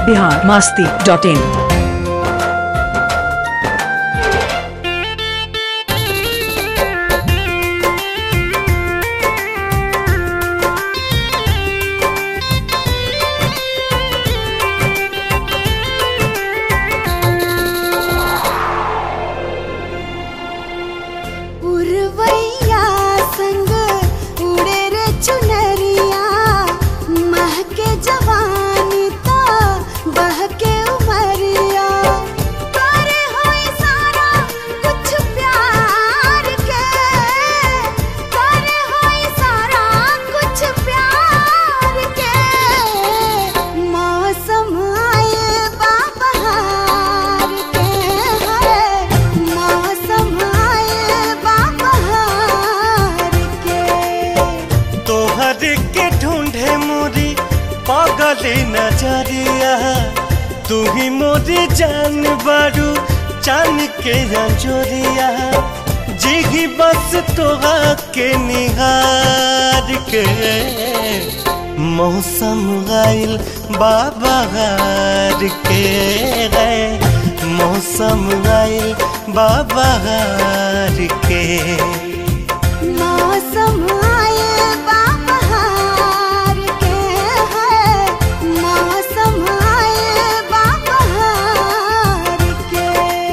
Bihar Masti dot in उर्वैया संग उड़े रे चुनरिया महके जवानी तो बहके उमरिया करे होई सारा कुछ प्यार के करे होई सारा कुछ प्यार के मौसम आए बाबहार के है मौसम आए बाबहार के तोहर के ढूंढे मोरी पागली नजरिया तू ही मोरी जान बारू चान के अंजोरिया जिगी बस तोहा के निहार के मौसम गाइल बाबहार के गए मौसम गाइल बाबहार के मौसम आए बाबहार के है मौसम आए बाबहार के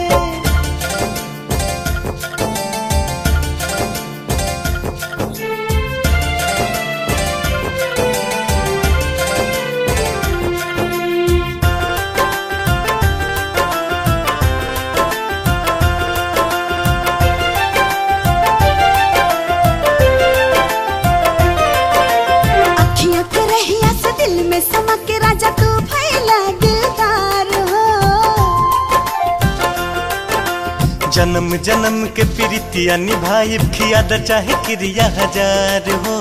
अखियां के रहिया से दिल में समा के राजा तू भैला दिलदार हो जन्म जन्म के प्रीतिया निभाई खिया द चाहे क्रिया हजार हो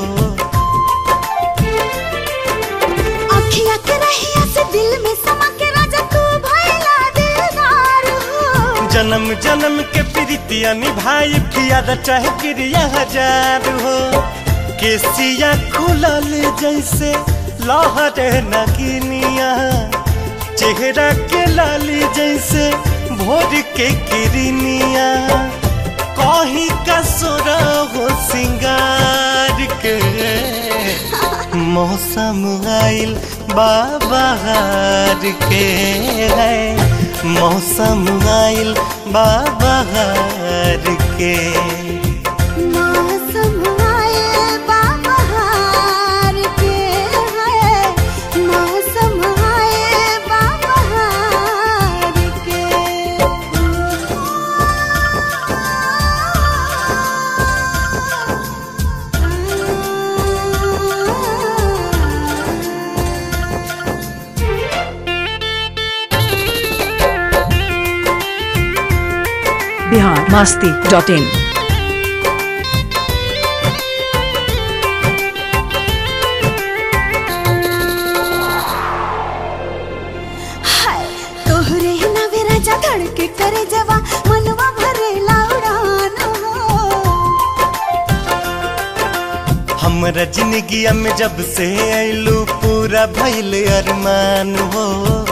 अखियां के रहिया से दिल में समा के राजा तू भैला दिलदार हो जन्म जन्म के प्रीतिया निभाई खिया द चाहे क्रिया हजार हो केसिया खुलल जैसे लहर नगिनिया चेहरा के लाली जैसे भोर के किरनिया कहीं का सोरा हो सिंगार के मौसम आइल बाबहार के है मौसम आइल बाबहार के मौसम आए बाबहार के है मौसम आए बाबहार के बिहार मास्ती डॉट इन हाय तोहरे नवे राजा धड़के करे जवा मनवा भरे लाउडान हो हमरा जिंदगिया में जब से आइलू पूरा भइल अरमान हो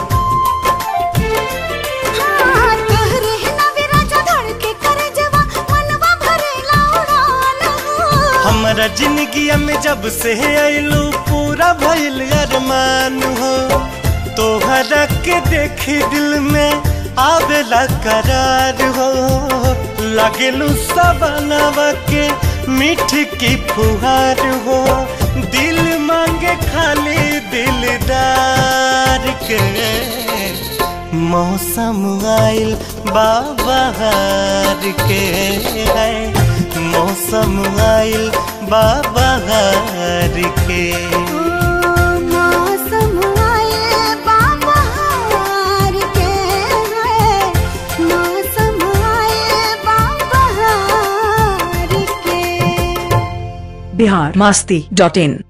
हाँ, तोहरे नवे राजा धड़के करे जवा मनवा भरे लाउडान हो हमरा जिंदगिया में जब से आइलू पूरा भइल अरमान हो तोहरा के देख दिल में आवेला करार हो लगेलू सबनवा के मीठ की फुहार हो दिल मांगे खाली दिलदार के मौसम आइल बाबहार के है मौसम आइल बाबहार के मौसम आए बाबहार के है मौसम आए बाबहार के बिहार मास्ती डॉट इन